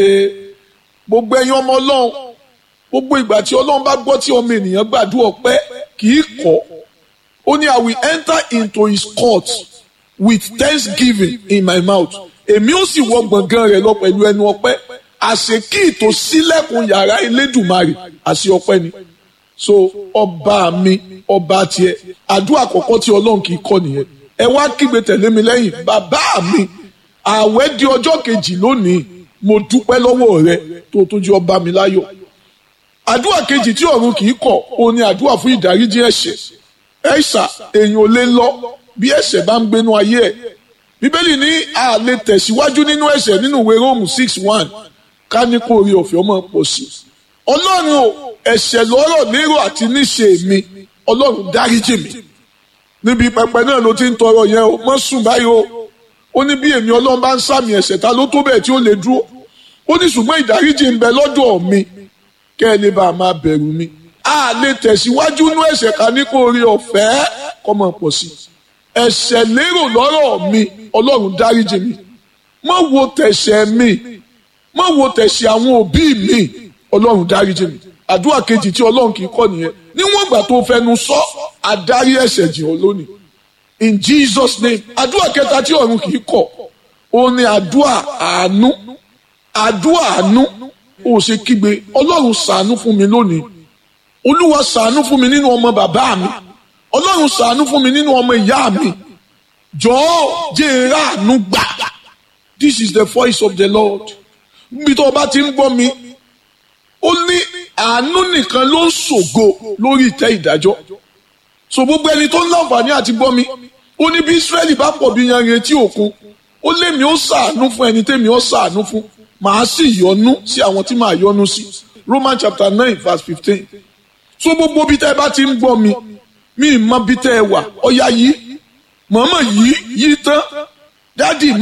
gbogbo ẹ̀yin ọmọ ọlọ́run gbogbo ìgbà tí ọlọ́run bá gbọ́ tí ọmọ ènìyàn gbàdúrà ọpẹ́ kì í kọ̀ ó ní I will enter into his court with thanksgiving in my mouth èmi ó sì wọ gbọ̀ngàn rẹ̀ lọ pẹ̀lú ẹnu ọpẹ́ àṣekí ìtò sílẹ̀kùn yàrá elédùmarè àṣẹ ọpẹ́ ni so ọba mi ọba tiẹ̀ àdúrà àkọ́kọ́ tí ọlọ́run kì í kọ̀ nìyẹn ẹ wá kígbe tẹ̀lé mi lẹ́yìn bàbá mi ààwẹ̀ di ọjọ́ kejì lónìí mo dúpẹ́ lọ́wọ́ rẹ tó tó jẹ́ ọba mi láyọ̀ àdúrà kejì tí ọ̀run kì í kọ̀ ó ní àdúrà fún ìdáríjì ẹ̀ṣẹ̀ ẹ̀ṣà èèyàn ò lè lọ bí ẹ̀ṣẹ̀ bá ń gbénú ayé ẹ̀ bíbélì ní a lè tẹ̀síwájú nínú ẹ̀ṣẹ̀ nínú ìwé róòmù six one ká ní kó orí ọ̀fẹ́ ọmọ pọ̀ sí ọlọ́run o ẹ̀ṣẹ̀ lọ́rọ̀ lérò àti níṣe mi ọlọ́run dáríjì mi níbi pẹpẹ náà ló ti ń tọrọ yẹn o mọ́ sùn báyìí o ó ní bí èmi ọlọ́run bá ń sàmì ẹ̀ṣẹ̀ ta ló tó bẹ́ẹ̀ tí ó lè dúró ó ní ṣùgbọ́n ìdáríjì ń bẹ lọ́dọ̀ mi kẹ́ ẹ lè bá a máa bẹ̀rù mi a lè tẹ̀síwájú nú ẹ̀ṣẹ̀ ká ní kó orí ọ̀fẹ́ kọ́ mọ̀ pọ̀ sí ẹ̀ṣẹ̀ lérò lọ́rọ̀ mi ọlọ́run dáríjì mi má wo tẹ̀ṣẹ̀ mi má wo tẹ̀ṣẹ̀ àwọn òbí mi ọlọ́run dáríjì mi àdúrà kejì tí ọlọ́run kì í kọ́ nìyẹn níwọ̀n ìgbà tó fẹnu sọ àdárí ẹ̀ṣẹ̀ jìn ọ́ lónìí in Jesus name àdúrà kẹta tí ọ̀run kì í kọ̀ ó ní àdúrà àánú àdúrà àánú ó ṣe kígbe ọlọ́run ṣàánú fún mi lónìí olúwa ṣàánú fún mi nínú ọmọ bàbá mi ọlọ́run ṣàánú fún mi nínú ọmọ ìyá mi jọ̀ọ́ jẹ́ ìráàánú gbà this is the voice of the Lord níbi tó o bá ti ń gbọ́ mi ó ní àánú nìkan ló ń ṣògo lórí ìtẹ́ ìdájọ́ so gbogbo ẹni tó ń láǹfààní àti gbọ́ mi ó ní bí Ísírẹ́lì bá pọ̀ bí yanrìn etí òkun ó lémi ó ṣàánú fún ẹni tẹ́mi ó ṣàánú fún màá sì yọ́nú sí àwọn tí màá yọ́nú sí Roman chapter nine verse fifteen so gbogbo bí tẹ́ ẹ bá ti ń gbọ́ mi mi ì mọ bí tẹ́ ẹ wà ọ̀ya yìí mọ̀ọ́mọ̀ yìí yìí tán dádì